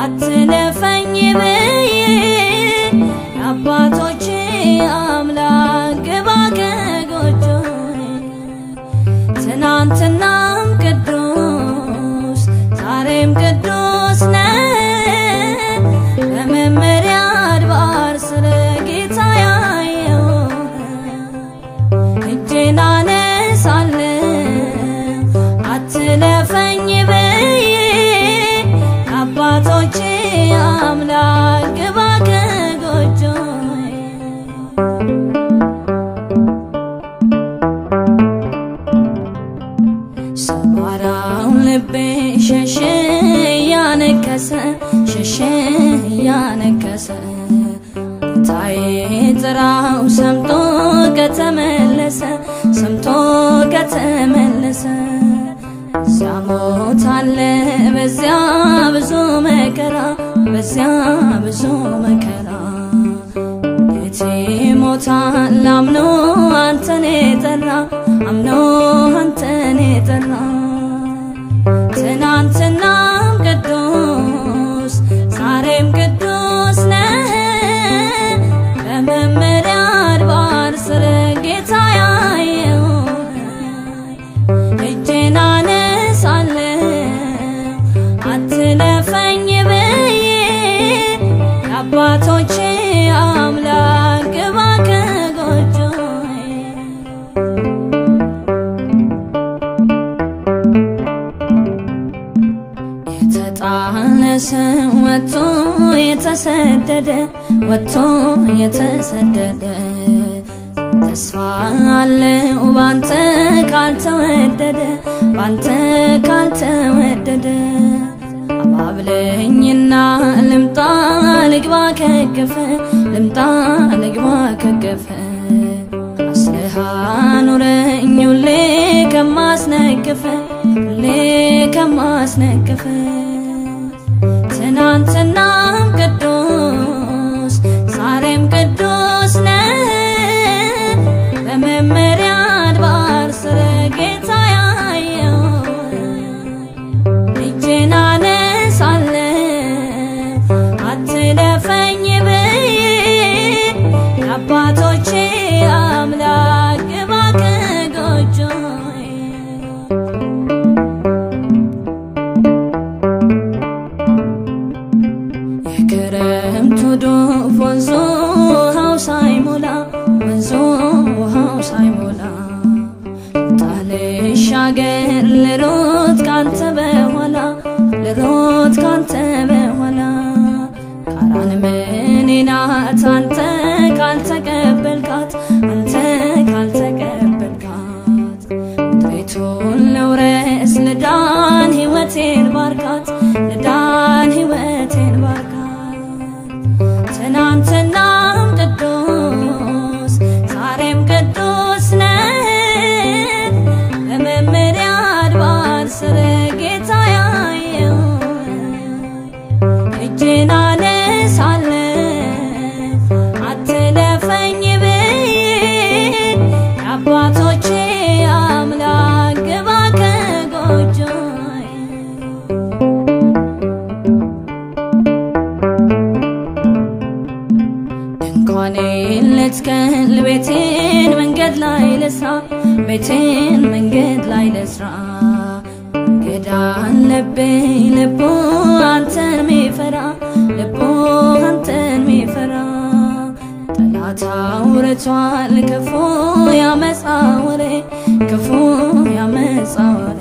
አትለፈኝ ብዬ የአባቶቼ አምላክ ግባ ከጎጆዬ ትናንትናም ቅዱስ ዛሬም ቅዱስ ነህ በመመሪያ አድባር ስለ ጌታ ያየው እጄን አነሳለሁ አትለፈኝ ብዬ አባቶቼ አምላክ ግባ ከጎጆዬ ሰባራው ልቤ ሸሸ እያነከሰ ሸሸ እያነከሰ ጌታዬ ጥራው ሰምቶ ከተመለሰ ሰምቶ ከተመለሰ እዚያ ሞት አለ በዚያ ብዙ መከራ በዚያ ብዙ መከራ ቤቴ ሞታል አምኖ አንተን የጠራ አምኖ አንተን የጠራ ትናንትናም ቅዱስ ዛሬም ቅዱስ ነህ በመመሪያ አድባር ስለ ጌታ ያየው እጄን አነሳለሁ አትለፈኝ ብዬ የአባቶቼ አምላክ ግባ ከጎጆዬ የተጣለ ሰው ወጥቶ የተሰደደ ወጥቶ የተሰደደ ተስፋ አለው ባንተ ካልተወደደ ባንተ ካልተወደደ አባብለኝና ልምጣ ልግባ ከገፈ ልምጣ ልግባ ከገፈ አስልሃ ኑረኝ ሁሌ ከማስነቅፈ ሁሌ ከማስነቅፈ ትናንትናም ቅዱስ ዛሬም ቅዱስ ነህ በመመሪያ አድባር ስለ ጌታ ያየው እጄን አነሳለሁ አትለፈኝ ብዬ የአባቶቼ አምላክ ግባ ከጎጆዬ የክረምቱ ዶፍ ወንዙ ውሃው ሳይሞላ ወንዙ ውሃው ሳይሞላ ጣልሻገር ልሮጥ ካንተ በኋላ ልሮጥ ካንተ በኋላ ካራን ምኔ ናት አንተ ካልተቀበልካት አንተ ካልተቀበልካት ምድሪቱን ልውረስ ልዳን ሕይወቴን ባርካት ልዳን ሕይወቴን ባርካት ትናንትናም ቅዱስ ዛሬም ቅዱስ ነህ በመመሪያ አድባር ስለ ጌታ ያየው እጄን አነሳለሁ አትለፈኝ ብዬ የአባቶቼ አምላክ ግባ ከጎጆዬ ድንኳኔን ልትከል ቤቴን መንገድ ላይ ልስራ ቤቴን መንገድ ላይ ልስራ እንግዳ አለብኝ ልቡ አንተን ሚፈራ ልቡ አንተን ሚፈራ ጠላት አውርቷል ክፉ ያመፃ ወሬ ክፉ ያመፃ ወሬ